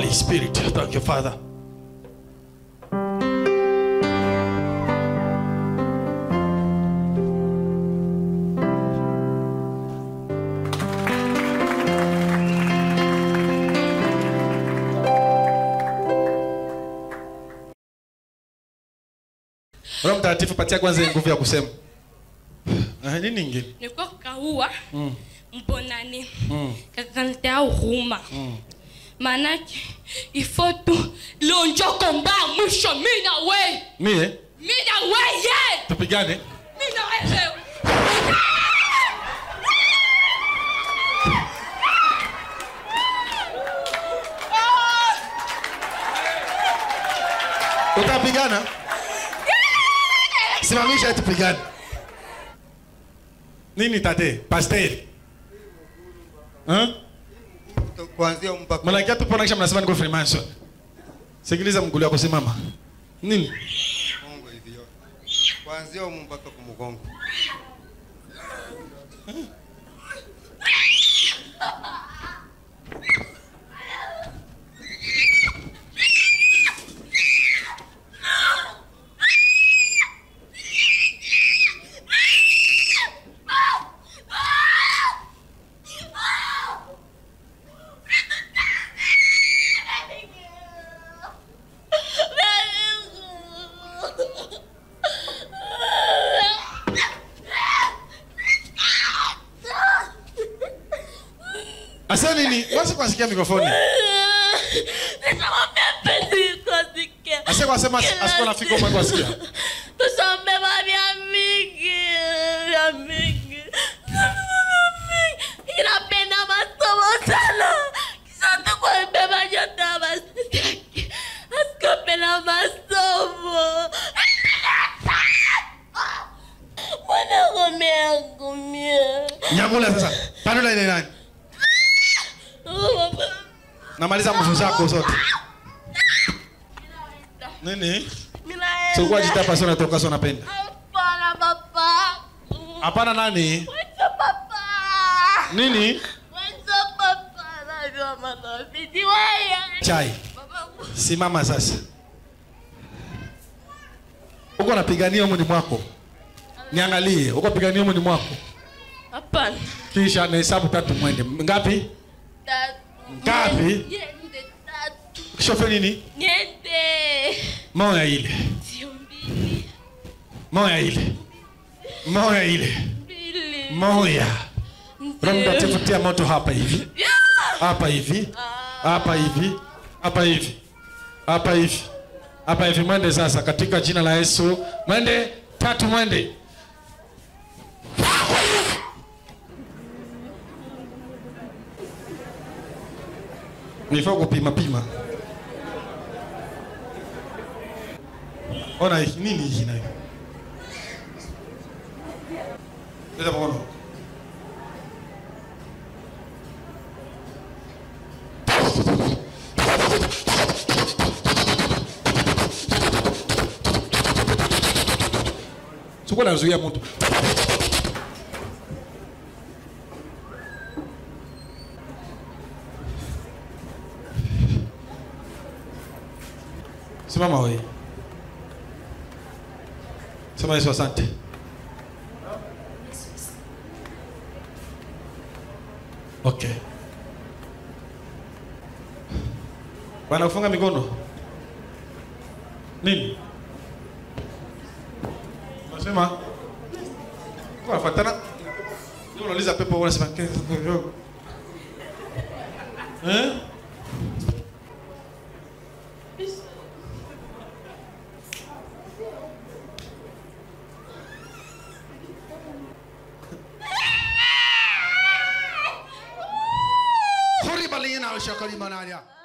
Holy Spirit. Thank you, Father. Roho Mtakatifu patia kwanza nguvu ya kusema. Ah, nini ingine? niko kaua Mm. mponane Mm. kakanitea huruma Mm. maanake ifo tu lonjoko mbaya mwisho mi na we Mie mi na weye tupigane. mi na wewe Utapigana? Simamisha tupigane. Nini tate? Pastel. Hein? kuanzia mpaka Malaika tu pona kisha mnasema niko Freemason. Sikiliza mgulu wako simama. Nini? Mungu hivi yote. Kuanzia humu mpaka kumgongo. Asa nini? Wasi kusikia mikrofoni. nikamwambia mpenzi kosike Asa kwa sema asiko nafika umwe kwa sikia. tusombe vya mingi vya mingi inapenda masomo sana kisha tukwambeba nyota masitaki asikopenda masomo mwanagome yangu mie Nyamula sasa. Panula ile nani? Namaliza mvuzo zako zote. Nini? So kwa jitapa sana toka sana penda. Hapana papa. Hapana nani? Mwenzo papa. Nini? Mwenzo papa. Najua manafiti wewe. Chai. Simama sasa. Uko napigania mwini mwako. Niangalie, uko pigania mwini mwako. Hapana. Kisha na hesabu tatu mwende. Ngapi? Tatu. Ngapi? Niende tatu. Shofe nini? Niende. Moya ile. Sio mbili. Moya ile. Moya ile. Mbili. Moya. Roho Ndio. Mtakatifu tia moto hapa hivi. Hapa hivi. Hapa hivi. Hapa hivi. Hapa hivi. Hapa hivi mwende sasa katika jina la Yesu. Mwende tatu mwende. Nifaa kupima pima. Ona hii nini hii nayo? Leta mkono. Sikuwa nazuia mtu. Simama wewe. Sema Yesu asante. Okay. Bwana kufunga mikono. Nini? Unasema? Kwa fatana. Ndio unauliza pepo unasema Eh? Horrible ina shakali manaria.